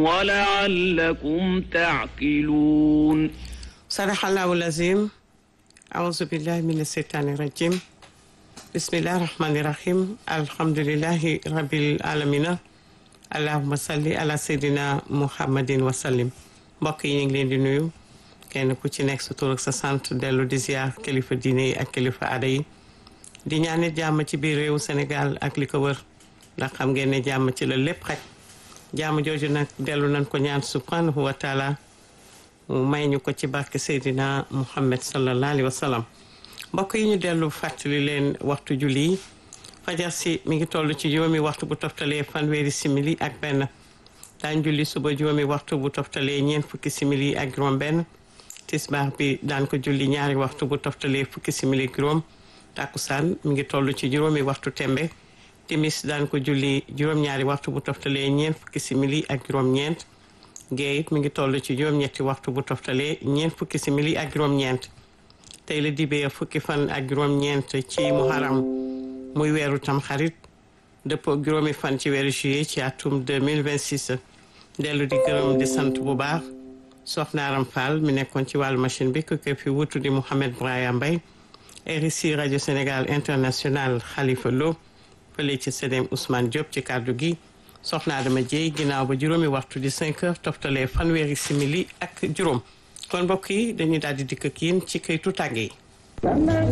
ولعلكم تعقلون صدق الله العظيم أعوذ بالله من الشيطان الرجيم بسم الله الرحمن الرحيم الحمد لله رب العالمين اللهم صل على سيدنا محمد وسلم mbokk yi ñu ngi leen di nuyu kenn ku ci nekk sa tur ak sa sant dellu di ziar kilifa diine yi ak kilifa aada yi di ñaanit jàmm ci biir réewu Sénégal ak li ko wër ndax xam ngeen ne jàmm ci la lépp xaj jàmm jooju nag dellu nañ ko ñaan subhanahu wa taala mu may ñu ko ci barke Seydina Muhammad sallallahu alayhi wa sallam mbokk yi ñu dellu fàttali leen waxtu julli yi fajar si mi ngi toll ci juróomi waxtu bu toftalee fanweeri simili ak benn daan julli suba juróomi waxtu bu toftalee ñeent fukki simili ak juróom benn tisbaar bi daan ko julli ñaari waxtu bu toftalee fukki simili juróom takkusaan mi ngi toll ci juróomi waxtu tembe timis daan ko julli juróom-ñaari waxtu bu toftalee ñeent fukki simili ak juróom-ñeent gee it mi ngi toll ci juróom-ñetti waxtu bu toftalee ñeent fukki simili ak juróom-ñeent tey la dibee fukki fan ak juróom-ñeent ci muharam muy weeru tam xarit dëppoo juróomi fan ci weeru juillet ci atum 2026 dellu di gërëm di sant bu baax soxna Aram Fall mi nekkoon ci wàllu machine bi ku ko fi wutu di Mouhamed Braya Mbaye RICI rajo Sénégal international Khalifa Lo fële ci CDM Ousmane Diop ci kàddu gi soxna Adama Dieye ginnaaw ba juróomi waxtu di 5 heures toftalee fanweeri simili ak juróom kon mbokk yi dañuy daal di dikk ak yéen ci këytu tàgge yi